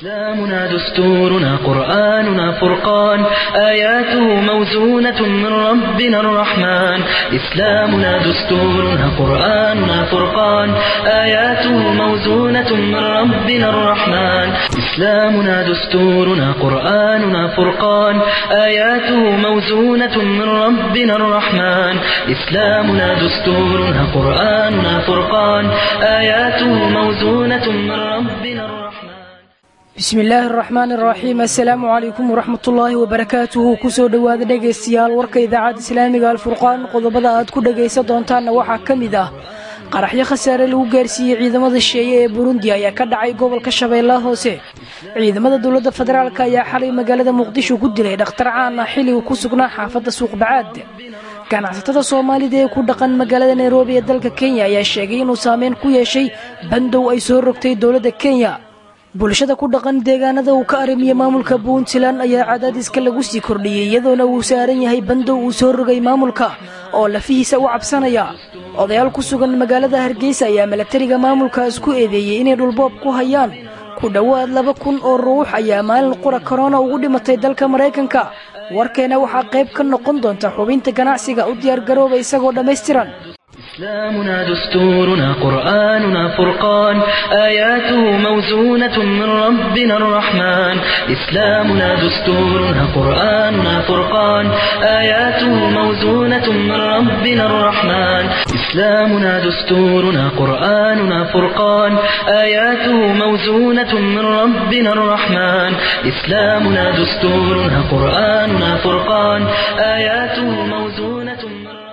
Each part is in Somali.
إسلامنا دستورنا قرآننا فرقان آياته موزونة من ربنا الرحمن إسلامنا دستورنا قرآننا فرقان آياته موزونة من ربنا الرحمن إسلامنا دستورنا قرآننا فرقان آياته موزونة من ربنا الرحمن إسلامنا دستورنا قرآننا فرقان آياته موزونة من ربنا الرحمن bismi illaahi araxmaan araxiim assalaamu calaykum waraxmatullaahi wabarakaatuhu kusoo dhowaada dhegaystayaal warka idaacadda islaamiga alfurqaan qodobada aad ku dhagaysan doontaanna waxaa ka mid ah qaraxyo khasaare lagu gaarsiiyey ciidamada sheeye ee burundi ayaa ka dhacay gobolka shabeellaha hoose ciidamada dowladda federaalk ayaa xalay magaalada muqdisho ku dilay dhakhtar caan ah xilligu ku sugnaa xaafadda suuqbacaad ganacsatada soomaalida ee ku dhaqan magaalada nairobi ee dalka kenya ayaa sheegay inuu saameyn ku yeeshay bandow ay soo rogtay dowladda kenya bulshada ku dhaqan deegaanada uu ka arimiye maamulka puntland ayaa cadaadiska lagu sii kordhiyey iyadoona uu saaran yahay bandow uu soo rogay maamulka oo lafihiisa u cabsanaya odayaal ku sugan magaalada hargeysa ayaa milatariga maamulkaas ku eedeeyey inay dhulboob ku hayaan ku dhowaad laba kun oo ruux ayaa maalin qura korona ugu dhimatay dalka maraykanka warkeena waxaa qayb ka noqon doonta xubinta ganacsiga u diyaargarooba isagoo dhammaystiran إسلامنا دستورنا قرآننا فرقان آياته موزونة من ربنا الرحمن إسلامنا دستورنا قرآننا فرقان آياته موزونة من ربنا الرحمن إسلامنا دستورنا قرآننا فرقان آياته موزونة من ربنا الرحمن إسلامنا دستورنا قرآننا فرقان آياته موزونة من ربنا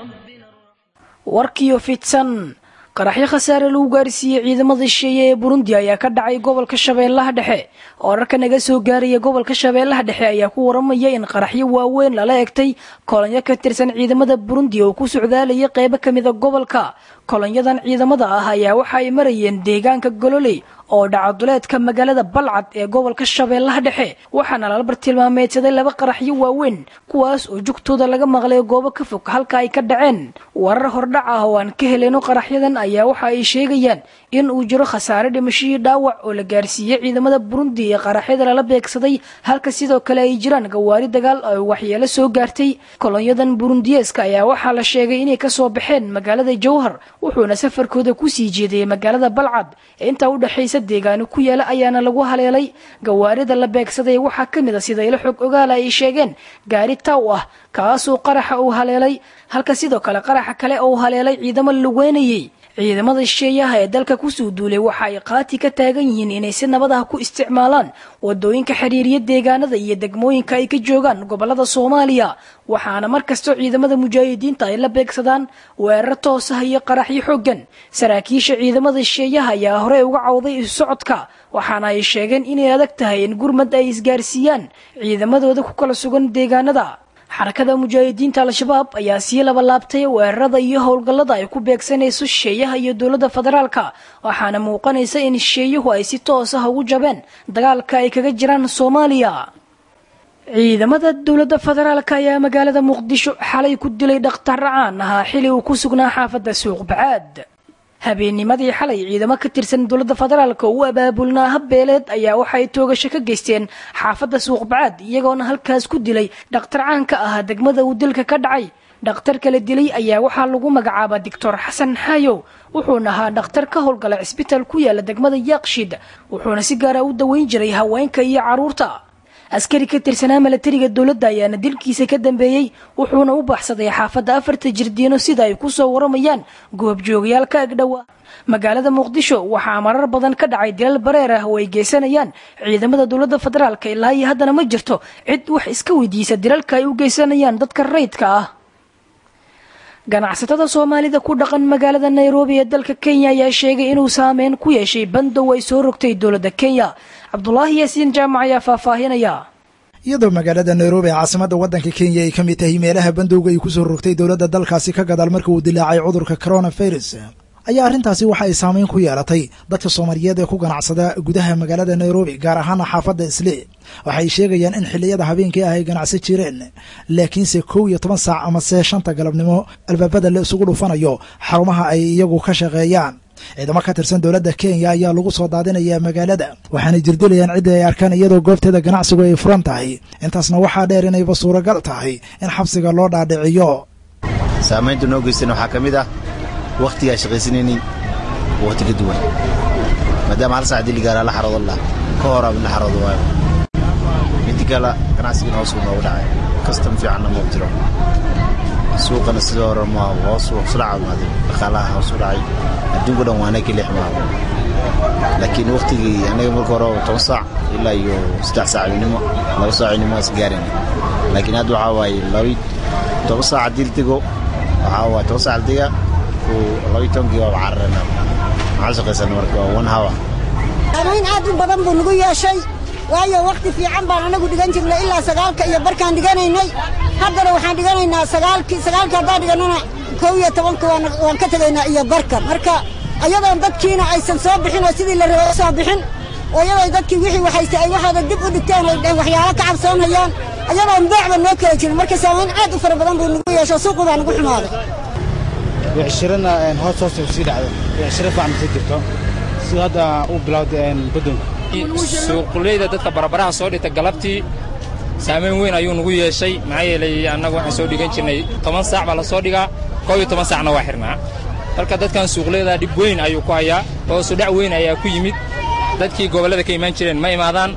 warkiyo fidsan qaraxyo khasaare lagu gaarsiiyey ciidamada shisheeye ee burundi ayaa ka dhacay gobolka shabeellaha dhexe wararka naga soo gaaraya gobolka shabeellaha dhexe ayaa ku waramaya in qaraxyo waaweyn lala egtay kolonyo ka tirsan ciidamada burundi oo ku socdaalaya qeybo kamida gobolka kolonyadan ciidamada ah ayaa waxa ay marayeen deegaanka gololey oo dhacaduleedka magaalada balcad ee gobolka shabeellaha dhexe waxaana lala bartilmaameedsaday laba qaraxyo waaweyn kuwaas oo jugtooda laga maqlay goobo ka fog halka ay ka dhaceen warar hordhac ah oo aan ka heleyno qaraxyadan ayaa waxa ay sheegayaan in uu jiro khasaare dhimashihii dhaawac oo la gaarsiiyey ciidamada burundi ee qaraxyada lala beegsaday halka sidoo kale ay jiraan gawaari dagaal oo waxyeelo soo gaartay kolonyadan burundiyeeska ayaa waxaa la sheegay inay kasoo baxeen magaalada jowhar wuxuuna safarkooda kusii jeedayay magaalada balcad ee intaa udhexaysa deegaano ku yaala ayaana lagu haleelay gawaarida la beegsaday waxaa ka mid a sida ilo xog ogaala ay sheegeen gaari taw ah kaasoo qaraxa uu haleelay halka sidoo kale qaraxa kale oo haleelay ciidamo laweynayey ciidamada shisheeyaha ee dalka kusoo duulay waxa ay qaati ka taagan yihiin inay si nabad ah ku isticmaalaan wadooyinka xiriiriya deegaanada iyo degmooyinka ay ka joogaan gobolada soomaaliya waxaana markastoo ciidamada mujaahidiinta ay la beegsadaan weerar toos ah iyo qaraxyo xoogan saraakiisha ciidamada shisheeyaha ayaa horey uga cawday isu socodka waxaana ay sheegeen inay adag tahay in gurmad ay isgaarsiiyaan ciidamadooda ku kala sugan deegaanada xarakada mujaahidiinta al-shabaab ayaa sii labalaabtay weerarada iyo howlgallada ay ku beegsanayso shisheeyaha iyo dowladda federaalka waxaana muuqanaysa in shisheeyuhu ay si toos ah ugu jabeen dagaalka ay kaga jiraan soomaaliya ciidamada dowladda federaalka ayaa magaalada muqdisho xalay ku dilay dhakhtar caan ahaa xili uu ku sugnaa xaafadda suuqbacaad habeennimadii xalay ciidamo ka tirsan dowladda federaalka oo u abaabulnaa habbeeleed ayaa waxay toogasho ka geysteen xaafadda suuqbacaad iyagoona halkaas ku dilay dhakhtar caanka ahaa degmada uu dilka ka dhacay dhakhtarka la dilay ayaa waxaa lagu magacaabaa doctor xasan xaayow wuxuuna ahaa dhakhtar ka howlgala cisbitaal ku yaala degmada yaaqshid wuxuuna si gaara u daweyn jiray haweenka iyo carruurta askari ka tirsanaa milatariga dowladda ayaana dilkiisa ka dambeeyey wuxuuna u baxsaday xaafadda afarta jirdiino sida ay kusoo waramayaan goobjoogayaal ka agdhowa magaalada muqdisho waxaa marar badan ka dhacay dilal bareer ah oo ay geysanayaan ciidamada dowladda federaalka ilaa iyo haddana ma jirto cid wax iska weydiisa dilalka ay u geysanayaan dadka rayidka ah ganacsatada soomaalida ku dhaqan magaalada nairobi ee dalka kenya ayaa sheegay inuu saameyn ku yeeshay bandow ay soo rogtay dowladda kenya cabdulaahi yaasiin jaamac ayaa faahfaahinaya iyadoo magaalada nairobi ee caasimada waddanka kenya ay ka mid tahay meelaha bandowga ay ku soo rogtay dowladda dalkaasi ka gadaal marka uu dilaacay cudurka coronavirus ayaa arrintaasi waxa ay saameyn ku yeelatay dadka soomaaliyeed ee ku ganacsada gudaha magaalada nairobi gaar ahaana xaafadda isle waxay sheegayaan in xilliyada habeenkii ah ay ganacsan jireen laakiinse kow iyo toban saac amase shanta galabnimo albaabada la isugu dhufanayo xarumaha ay iyagu ka shaqeeyaan ciidamo ka tirsan dowladda kenya ayaa lagu soo daadinayaa magaalada waxaanay jirdilayaan ciddii ay arkaan iyadoo goobteeda ganacsigu ay furan tahay intaasna waxaa dheer inayba suuragal tahay in xabsiga loo dhaadhiciyo saamaynta noo geystan waxaa ka mid ah wakhtigaa shaqaysanaynay wakhti ka duwan maadaama hal sac dili gaaraa la xaroodo lah ka horaa la xaroodo waayo midi kale ganacsigana hoos buu noogu dhacay kastam fiicanna mau jiro suuqana sidoo hore ma hoos hoosla caawimaaday dhaqaalaha hoos u dhacay adduunku dhan waana ka leexmaabo laakiin wakhtigii anaga marka hore toban saac ilaa iyo saddex saacinimo laba saacinimo is gaarayna laakiin hadda waxaa waaye labi toban saac haddii la dego waxaa waaye toban saac la dega labi tobankii waaba cararana maxaa shaqaysana marka waa one hour saamayn aad u badan buu nagu yeeshay waayo wakhti fiican baan anagu dhigan jirnay ilaa sagaalka iyo barkaan dhiganaynay haddana waxaan dhiganaynaa sagaalkii sagaalka haddaan dhigannana kow iyo tobanka waan ka tegaynaa iyo barka marka ayadoon dadkiina aysan soo bixin oo sidii la rabay soo bixin oo iyadoo dadkii wixii waxayse ay waxooda dib u dhigteen ay dheen waxyaalo ka cabsoonayaan ayadoon beecba noo kala jirin marka saamayn aad u fara badan buu nagu yeesho suuqu baa nagu xumaaday becshirana hoos hoos sii dhacdo becshiro fiican sii jirto sida hadda u bilowday badonka suuqleyda dadka barabaraha soo dhigta galabtii saamayn weyn ayuu nagu yeeshay maxaa yeelay annagu waxaan soo dhigan jirnay toban saac baa la soo dhigaa koob iyo toban saacna waa xirnaa marka dadkan suuqleyda dhib weyn ayuu ku hayaa hoosu dhac weyn ayaa ku yimid dadkii gobollada ka imaan jireen ma imaadaan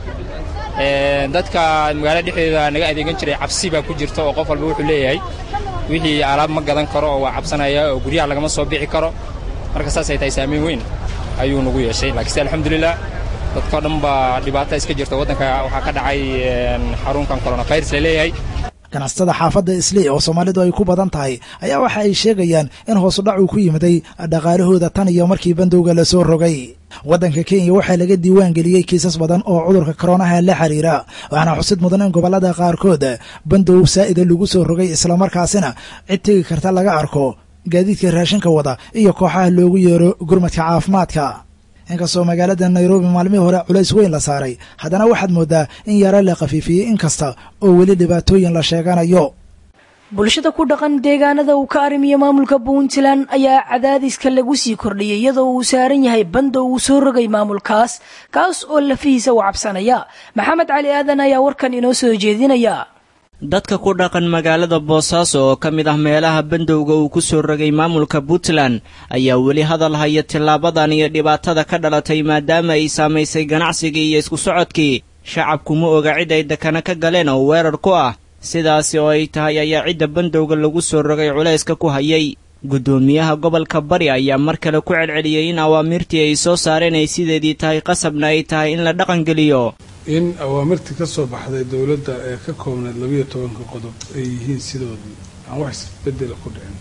dadka magaalada dhexdeeda naga adeegan jiray cabsi baa ku jirta oo qof walba wuxuu leeyahay wixii alaab ma gadan karo oo waa cabsanaya oo guryaha lagama soo bixi karo marka saasay tahay saamayn weyn ayuu nagu yeeshay laakiinse alxamdulilah dadkao dhan baa dhibaata iska jirta waddanka waxaa ka dhacay xarunkan coronavirus la leeyahay ganacsatada xaafadda islii oo soomaalidu ay ku badan tahay ayaa waxa ay sheegayaan in hoosudhac uu ku yimiday dhaqaalahooda tan iyo markii bandowga la soo rogay waddanka kenya waxaa laga diiwaan geliyey kiisas badan oo cudurka koronaha la xiriira waxaana xusid mudan in gobollada qaarkood bandow saa'ida lagu soo rogay islamarkaasina cid tegi karta laga arko gaadiidka raashinka wada iyo kooxaha loogu yeero gurmadka caafimaadka inkastoo magaalada nairobi maalmihii hore culays weyn la saaray haddana waxaad mooddaa in yaro la khafiifiyey inkasta oo weli dhibaatooyin la sheeganayo bulshada ku dhaqan deegaanada uu ka arrimiyo maamulka puntland ayaa cadaadiska lagu sii kordhiyey iyadoo uu saaran yahay banda uu soo rogay maamulkaas kaas oo lafihiisa u cabsanaya maxamed cali aadan ayaa warkan inoo soo jeedinaya dadka ku dhaqan magaalada boosaaso oo ka mid ah meelaha bandowga uu ku soo rogay maamulka puntland ayaa weli hadal haya tillaabadan iyo dhibaatada ka dhalatay maadaama ay saamaysay ganacsigii iyo isku socodkii shacabku ma oga cid ay dekana ka galeen oo weerar ku ah sidaasi oo ay tahay ayaa cidda bandowga lagu soo rogay culayska ku hayay guddoomiyaha gobolka bari ayaa mar kale ku celceliyey in awaamirtii ay soo saareen ay sideedii tahay qasabna ay tahay in la dhaqangeliyo in awaamirtii ka soo baxday dowladda ee ka koobnayd labiyo tobanka qodob ay yihiin sidoodii aan wax isbedela ku dhicin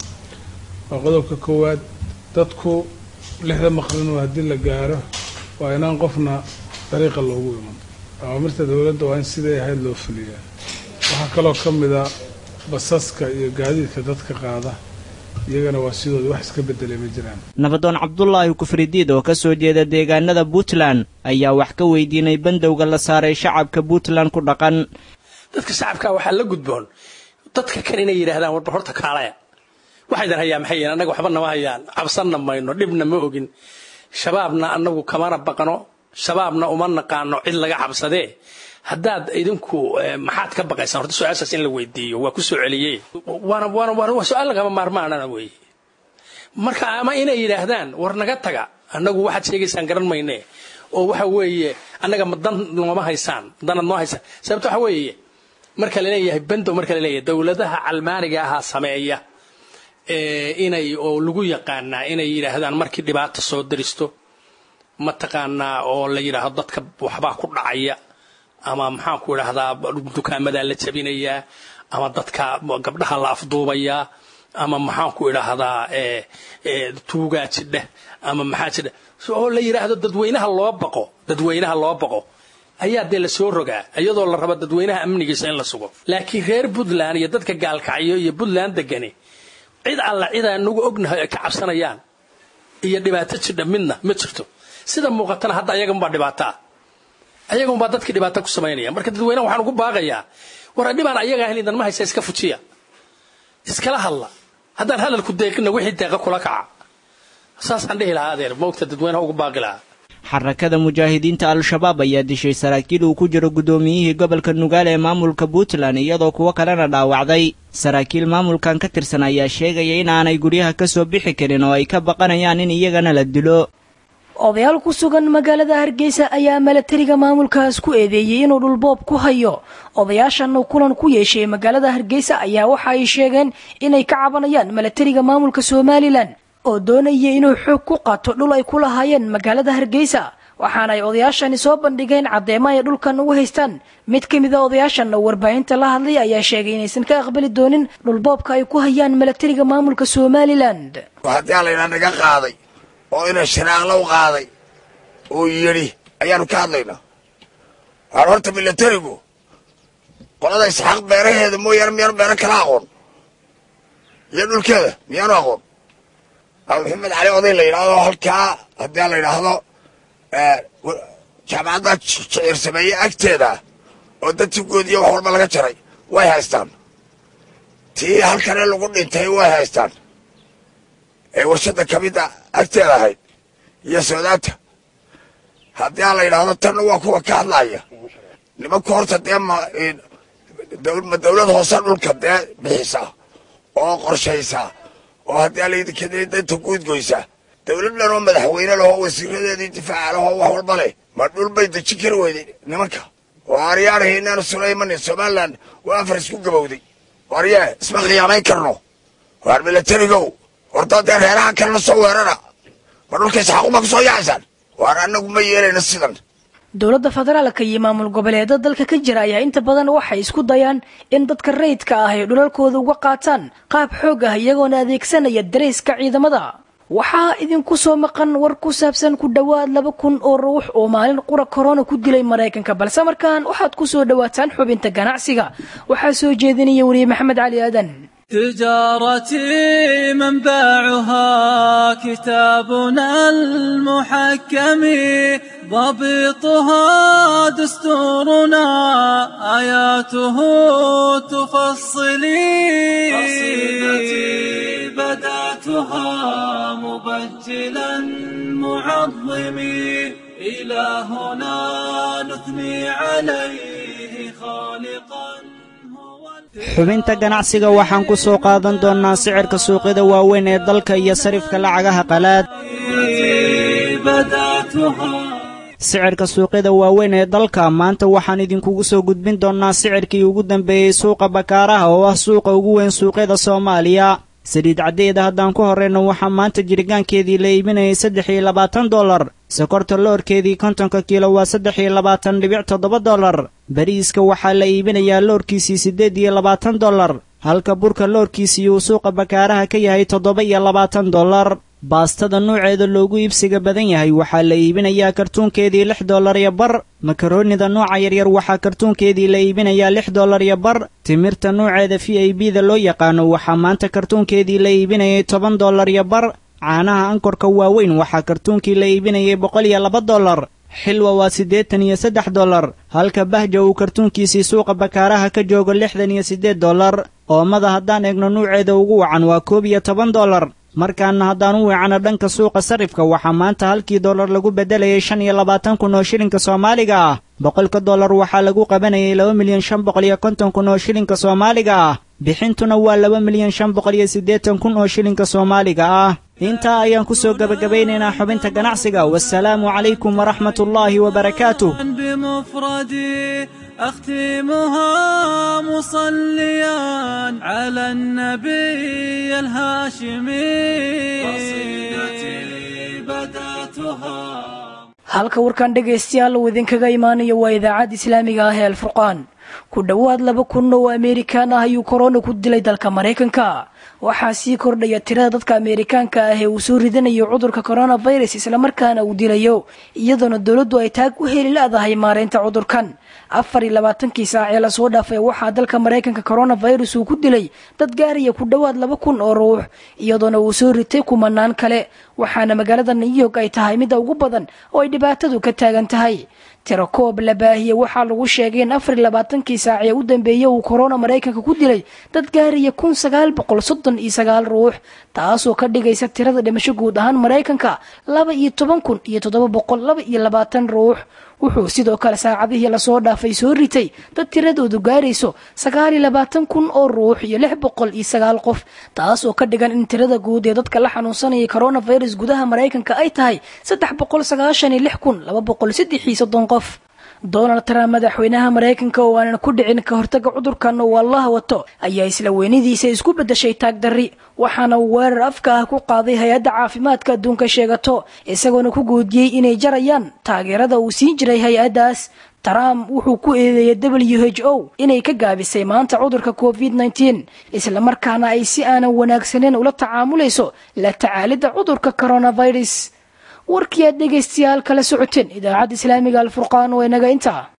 waa qodobka koowaad dadku lixda maqrino haddii la gaaro waa inaan qofna dariiqa loogu iman awaamirta dowladda waa in siday ahayd loo fuliyaa waxaa kaloo ka mida basaska iyo gaadiidka dadka qaada iyagana waa sidoodii wax iska bedelay ma jiraan nabadoon cabdulaahi kufridiid oo ka soo jeeda deegaanada puntland ayaa wax ka weydiinay bandowga la saaray shacabka puntland ku dhaqan dadka shacabka waxaa la gudboon dadka kan inay yidhaahdaan warbar horta kaalaya waxaydan hayaa maxay yihiin annaga waxba nama hayaan cabsanna mayno dhibna ma ogin shabaabna annagu kamana baqano shabaabna uma naqaano cid laga cabsadee haddaad idinku maxaad ka baqaysaan horta su-aashaas in la weydiiyo waa ku soo celiyey waana waana waana waa su-aal lagama maarmaanana weeye marka ama inay yidhaahdaan war naga taga annagu waxaad sheegaysaan garan mayne oo waxa weeye annaga ma dan nooma haysaan danad noo haysaan sababta waxa weeye marka laleeyahay bandow marka laleeyahay dowladaha calmaaniga ahaa sameeya inay oo lagu yaqaanaa inay yidhaahdaan markii dhibaata soo daristo mataqaanaa oo la yidhaahdo dadka waxbaa ku dhacaya ama maxaanku idhaahdaa dukaamadaa la jabinayaa ama dadka gabdhaha la afduubayaa ama maxaanku idhaahdaa tuugaa jidheh ama maxaa jidha oo la yidhaahdo dadweynaha loo baqo dadweynaha loo baqo ayaa dee la soo rogaa iyadoo la rabo dadweynaha amnigiisa in la sugo laakiin reer puntland iyo dadka gaalkacyo iyo puntland degani cid alla cid aanagu ognahay ay ka cabsanayaan iyo dhibaato jidha midna ma jirto sida muuqatana hadda ayaganbaa dhibaataa ayagunbaa dadkii dhibaato ku samaynaya marka dadweynaha waxaan ugu baaqayaa war dhibaan ayaga ahayn idan ma haysa iska fujiya iskala hadla haddaan hadalku deeqina wixii deeqa kula kaca saasaan dhihi lahaa adeer moogta dadweynaha ugu baaqi lahaa xarakada mujaahidiinta al-shabaab ayaa dishay saraakiil uu ku jiro guddoomiyihii gobolka nugaale ee maamulka puntland iyadoo kuwo kalena dhaawacday saraakiil maamulkan ka tirsan ayaa sheegaya in aanay guryaha ka soo bixi karin oo ay ka baqanayaan in iyagana la dilo odayaal ku sugan magaalada hargeysa ayaa milatariga maamulkaas ku eedeeyey inuu dhulboob ku hayo odayaashan uu kulan ku yeeshay magaalada hargeysa ayaa waxa ay sheegeen inay ka cabanayaan milatariga maamulka somalilan oo doonaya inuu xoog ku qaato dhul ay ku lahaayeen magaalada hargeysa waxaana ay odayaashani soo bandhigeen caddeemo ay dhulkan ugu haystaan mid ka mid a odayaashan oo warbaahinta la hadlay ayaa sheegay inaysan ka aqbali doonin dhulboobka ay ku hayaan milatariga maamulka somalilan haddii alaynaa naga qaaday oo ina shiraaqla u qaaday uu yidhi ayaanu ka hadlaynaa waxaan horta milatarigu qolada isxaaq beeraheeda mooyaane miyaanu beero kala aqoon iyo dhulkeeda miyaanu aqoon maxamed cali oday la yidhaahdo halkaa haddii la yidhaahdo jaamacadda jicir sameeye agteeda oo dadtigoodiiyo wax walba laga jaray way haystaan tii halkane lagu dhintay way haystaan ee warshadda ka midda agteeda ahayd iyo soodaanta haddii a la yidhaahdo tanna waa kuwa ka hadlaya nimanku horta dee ma ma dawlad hoose dhulka dee bixisa oo qorshaysa oo haddii alaydinkeeda danta guudgoysa dawlad dhan oo madaxweyne lahoo wasiiradeedii difaaca lahoo wax walba leh ma dhul bay dejin kari weyday nimanka oo aryaanahi inaanu sulaymanin somalilan waa afar isku gabowday warye isma khiyaamayn karno waar milatarigow horta dee reeraha kalena soo weerara ma dhulka isxaaquma ku soo yacaysaan waar annagu ma yeelayna sidan dowladda federaalka iyo maamul goboleeda dalka ka jira ayaa inta badan waxay isku dayaan in dadka rayidka ah ay dhulalkooda uga qaataan qaab xoog ah iyagoona adeegsanaya darayska ciidamada waxaa idinku soo maqan war ku saabsan ku dhowaad laba kun oo ruux oo maalin qura korona ku dilay maraykanka balse markaan waxaad ku soo dhowaataan xubinta ganacsiga waxaa soo jeedinaya weriye maxamed cali aadan تجارتي منبعها كتابنا المحكم ضبطها دستورنا آياته تفصلي قصيدتي بدأتها مبجلا معظمي إلهنا نثني عليه خالقا xubinta ganacsiga waxaan ku soo qaadan doonnaa sicirka suuqyada waaweyn ee dalka iyo sarifka lacagaha qalaad sicirka suuqyada waaweyn ee dalka maanta waxaan idinkugu soo gudbin doonnaa sicirkii ugu dambeeyey suuqa bakaaraha oo ah suuqa ugu weyn suuqyada soomaaliya saliid caddeeda haddaan ku horrayno waxaa maanta jiritaankeedii la iibinayay saddex iyo labaatan dollar sokorta loorkeedii kontonka kiilo waa saddex iyo labaatan dhibic toddoba dollar bariiska waxaa la iibinayaa loorkiisii siddeed iyo labaatan dollar halka burka loorkiisii uu suuqa bakaaraha ka yahay toddoba iyo labaatan dollar baastada nuuceeda loogu iibsiga badan yahay waxaa la iibinayaa kartuunkeedii lix dollar iyo bar makaroonida nuuca yaryar waxaa kartuunkeedii la iibinayaa lix dollar iyo bar timirta nuuceeda v i b da loo yaqaano waxaa maanta kartuunkeedii la iibinayay toban dollar iyo bar caanaha ankorka waaweyn waxaa kartuunkii la iibinayay boqol iyo laba dollar xilwa waa siddeetan iyo saddex dollar halka bahja uu kartuunkiisii suuqa bakaaraha ka joogo lixdan iyo siddeed dollar oomada haddaan eegno nuuceeda ugu wacan waa koob iyo toban dollar markaana haddaan u weecano dhanka suuqa sarifka waxaa maanta halkii dollar lagu beddelayay shan iyo labaatan kun oo shilinka soomaaliga ah boqolka dollar waxaa lagu qabanayay laba milyan shan boqol iyo konton kun oo shilinka soomaaliga ah bixintuna waa laba milyan shan boqol iyo siddeetan kun oo shilinka soomaaliga ah intaa ayaan ku soo gebagabaynaynaa xubinta ganacsiga wasalaamu calaykum waraxmatullaahi wabarakaatuh بمفردي أختمها مصليا على النبي الهاشمي قصيدتي بدأتها halka warkan dhegaystayaal uu idinkaga imaanayo waa idaacadda islaamiga ah ee alfurqaan ku dhowaad laba kun oo ameerikaan ah ayuu korona ku dilay dalka maraykanka waxaa sii kordhaya tirada dadka ameerikaanka ah ee uu soo ridanayo cudurka coronavirus islamarkaana uu dilayo iyadoona dowladdu ay taag u heli la-dahay maareynta cudurkan afar iyo labaatankii saac ee lasoo dhaafay waxaa dalka maraykanka coronavirus uu ku dilay dad gaaraya ku dhowaad laba kun oo ruux iyadoona uu soo ritay kumanaan kale waxaana magaalada new york ay tahay midda ugu badan oo ay dhibaatadu ka taagan tahay tirakoob la baahiyey waxaa lagu sheegay in afar iyo labaatankii saac ee u dambeeyey uu korona maraykanka ku dilay dad gaaraya kun sagaal boqol soddon iyo sagaal ruux taasoo ka dhigaysa tirada dhimasho guud ahaan maraykanka laba iyo toban kun iyo toddoba boqol laba iyo labaatan ruux wuxuu sidoo kale saacadihii lasoo dhaafay soo ritay dad tiradoodu gaarayso sagaal iyo labaatan kun oo ruux iyo lix boqol iyo sagaal qof taasoo ka dhigan in tirada guud ee dadka la xanuunsanaya coronavirus gudaha maraykanka ay tahay saddex boqol sagaashan iyo lix kun laba boqol saddex iyo soddon qof donald trump madaxweynaha maraykanka oo aanan ku dhicin ka hortaga cudurkan oo allaha wato ayaa isla weynidiisa isku bedeshay taagdarri waxaana uu weerar afka ah ku qaaday hay-adda caafimaadka adduunka sheegato isagoona ku guudiyey inay jarayaan taageerada uu siin jiray hay-addaas trump wuxuu ku eedeeyay w h o inay ka gaabisay maanta cudurka covid nteen islamarkaana ay si aanan wanaagsaneyn ula tacaamulayso la tacaalidda cudurka coronavirus warkii aad dhegaystayaal kala socoteen idaacadda islaamiga alfurqaan oo inaga intaa